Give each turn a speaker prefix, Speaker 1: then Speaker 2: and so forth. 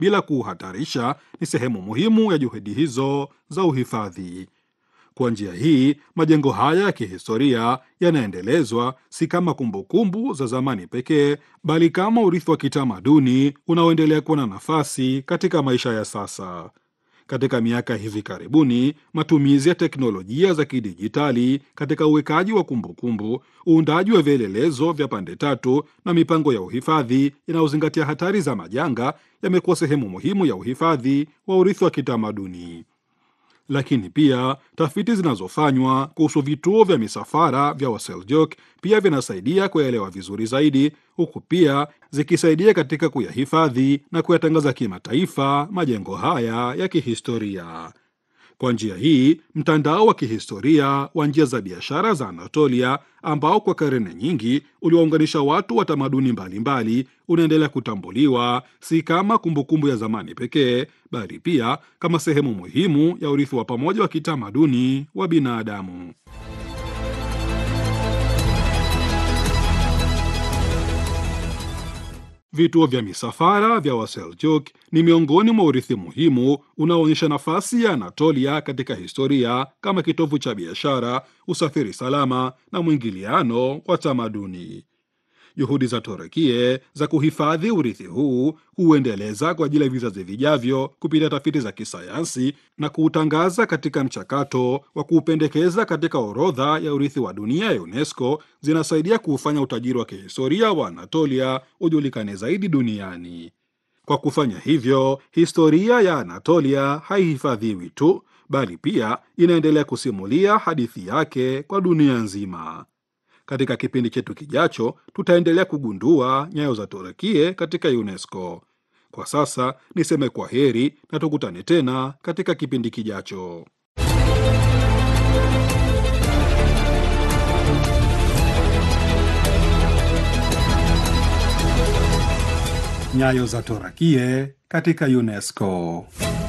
Speaker 1: bila kuuhatarisha ni sehemu muhimu ya juhudi hizo za uhifadhi. Kwa njia hii, majengo haya ya kihistoria yanaendelezwa si kama kumbukumbu za zamani pekee, bali kama urithi wa kitamaduni unaoendelea kuwa na nafasi katika maisha ya sasa. Katika miaka hivi karibuni, matumizi ya teknolojia za kidijitali katika uwekaji wa kumbukumbu, uundaji wa vielelezo vya pande tatu na mipango ya uhifadhi inayozingatia hatari za majanga yamekuwa sehemu muhimu ya uhifadhi wa urithi wa kitamaduni. Lakini pia tafiti zinazofanywa kuhusu vituo vya misafara vya Waseljok pia vinasaidia kuyaelewa vizuri zaidi, huku pia zikisaidia katika kuyahifadhi na kuyatangaza kimataifa majengo haya ya kihistoria. Kwa njia hii, mtandao wa kihistoria wa njia za biashara za Anatolia, ambao kwa karne nyingi uliwaunganisha watu wa tamaduni mbalimbali, unaendelea kutambuliwa si kama kumbukumbu ya zamani pekee, bali pia kama sehemu muhimu ya urithi wa pamoja wa kitamaduni wa binadamu. Vituo vya misafara vya Waseljuk ni miongoni mwa urithi muhimu unaoonyesha nafasi ya Anatolia katika historia kama kitovu cha biashara, usafiri salama na mwingiliano wa tamaduni. Juhudi za Torekie za kuhifadhi urithi huu huuendeleza kwa ajili ya vizazi vijavyo kupitia tafiti za kisayansi na kuutangaza katika mchakato wa kuupendekeza katika orodha ya urithi wa dunia ya UNESCO, zinasaidia kuufanya utajiri wa kihistoria wa Anatolia ujulikane zaidi duniani. Kwa kufanya hivyo, historia ya Anatolia haihifadhiwi tu, bali pia inaendelea kusimulia hadithi yake kwa dunia nzima. Katika kipindi chetu kijacho, tutaendelea kugundua nyayo za Torekie katika UNESCO. Kwa sasa niseme kwa heri na tukutane tena katika kipindi kijacho. Nyayo za Torakie katika UNESCO.